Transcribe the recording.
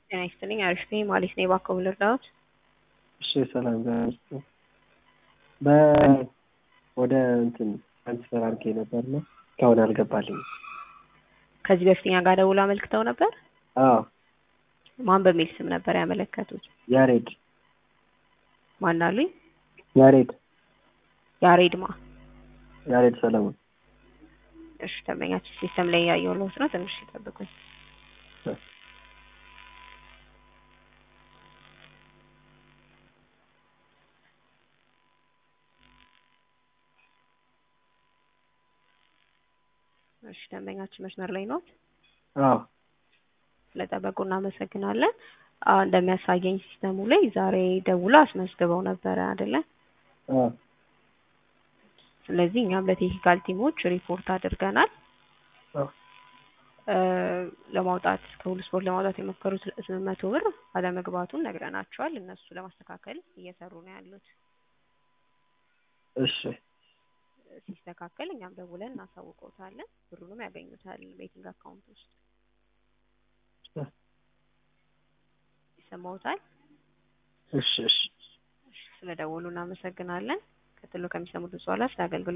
ጤና ይስጥልኝ አሪፍ ነኝ ማለት ነው የባከው ልርዳዎት? እሺ ሰላም ዛሬ በ ወደ እንትን ትራንስፈር አድርጌ ነበርና እስካሁን አልገባልኝም። ከዚህ በፊት እኛ ጋር ደውሎ አመልክተው ነበር? አዎ ማን በሚል ስም ነበር ያመለከቱት? ያሬድ ማን አሉኝ? ያሬድ ያሬድ ማ? ያሬድ ሰለሞን እሺ ደንበኛችን ሲስተም ላይ እያየሁልዎት ነው። ትንሽ ይጠብቁኝ። እሺ ደንበኛችን መስመር ላይ ኖት? አዎ ስለጠበቁ እናመሰግናለን። አዎ እንደሚያሳየኝ ሲስተሙ ላይ ዛሬ ደውሎ አስመዝግበው ነበረ አይደለ? አዎ ስለዚህ እኛም ለቴክኒካል ቲሞች ሪፖርት አድርገናል። አዎ እ ለማውጣት ከሁሉ ስፖርት ለማውጣት የሞከሩት ስምንት መቶ ብር አለመግባቱን ነግረናቸዋል። እነሱ ለማስተካከል እየሰሩ ነው ያሉት። እሺ ሲስተካከል እኛም ደውለን እናሳውቀውታለን። ብሩንም ያገኙታል ቤቲንግ አካውንት ውስጥ ይሰማዎታል? እሺ እሺ ስለደወሉ እናመሰግናለን። ቀጥሎ ከሚሰሙት በኋላ ስለ አገልግሎት